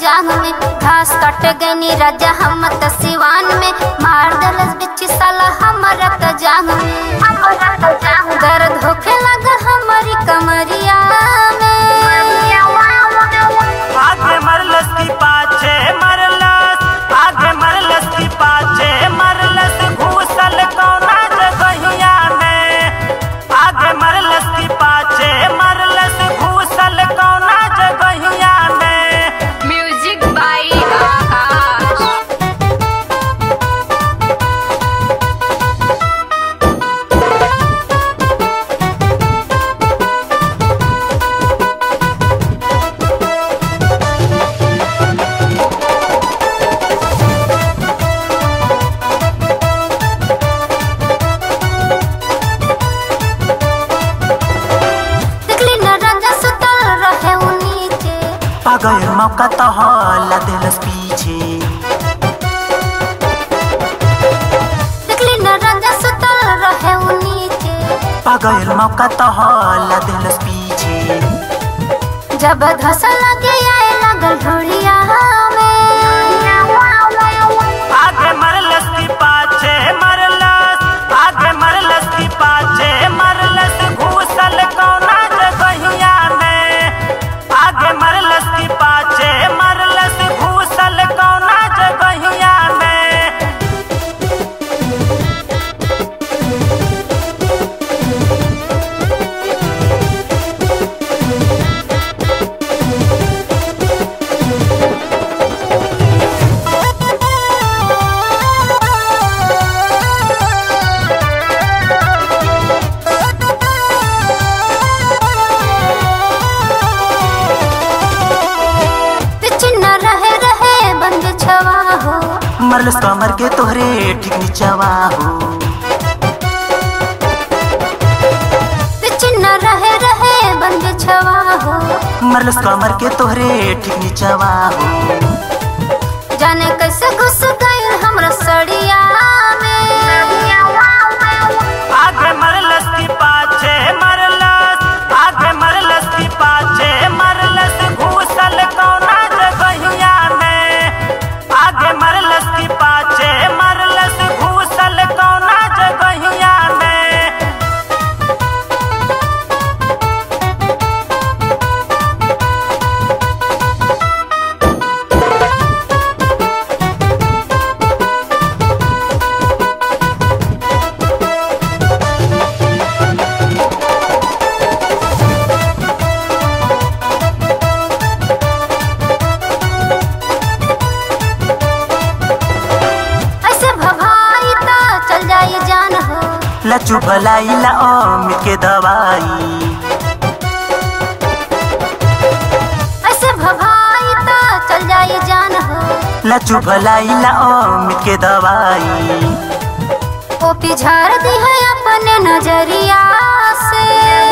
जांग में घास कट गई राजा हम त सिवान में मार दलस बिच साला हमारा त जांग में दर्द होखे लगा हमारी कमरिया में आगे मरलस की पाछे मरलस आगे मरलस की पाछे मरलस घूसल कौना जगहिया में आगे मरलस की पाछे मरलस घूसल कौना जगहिया में म्यूजिक बाई आकाश देखली न राजा सुतल रहे उ नीचे पागल मौका तो हल्ला दिलस पीछे देखली न राजा सुतल रहे उ नीचे पागल मौका तो हल्ला दिलस पीछे जब धस लगे आए लगल ढोड़िया में आगे मरलस की पाछे मरलस आगे मरलस की पाछे मरलस घूसल कौना जगहिया में आगे मरलस की पाछे मरलस घूसल कौना जगहिया में चिन्ह रहे रहे बंद छवा हो मरलस कमर के तोहरे ठीक नीचवा हो चिन्ह रहे रहे बंद छवा हो मरलस कमर के तोहरे ठीक नीचवा हो जाने कैसे घुस गई हमरा सड़िया में आगे मरलस की पाछे मरलस आगे मरलस की पाछे मरलस घूसल कौना जगहिया में आगे मरलस की पाछे मरलस घूसल कौना जगहिया में ऐसे भभाई तो चल जाई जान हो लचू भलाई ला अमित के दवाई ऐसे भभाई तो चल जाई जान हो लचू भलाई ला अमित के दवाई ओ पिझाड़ दी है अपने नजरिया से